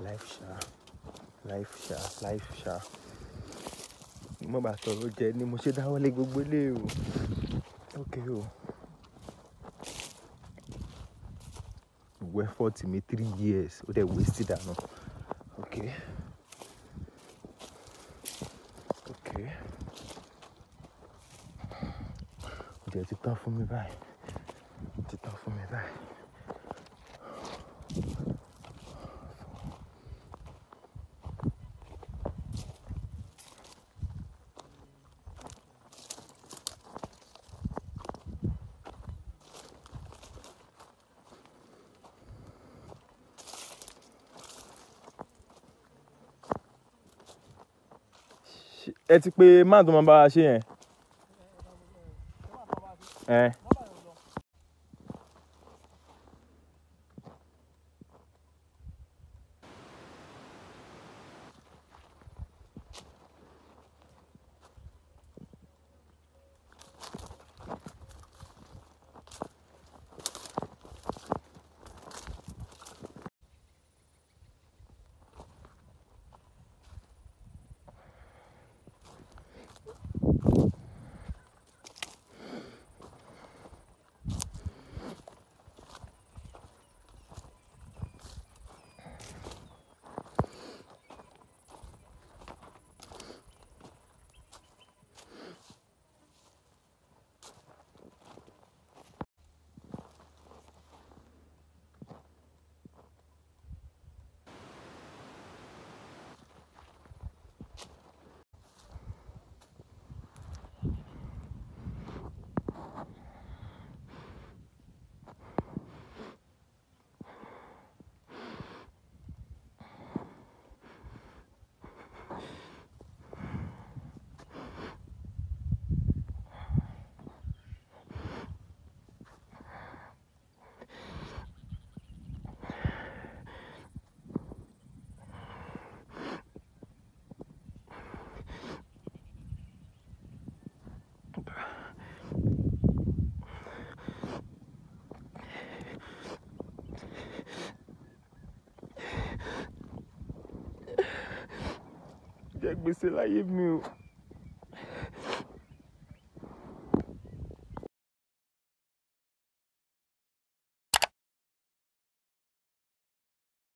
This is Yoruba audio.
life ṣá life ṣá life ṣá mo bá tọrọ jẹ ni mo ṣe dáwọ́lé gbogbo ilé o ok o gbogbo effort mi three years ó dẹ̀ waste dànù ok ok ó jẹ́ ti tán fún mi báyìí ó ti tán fún mi báyìí. ẹ ti pé máà tó máa bá wa ṣe yẹn. ẹ jẹ gbèsè láyé mi o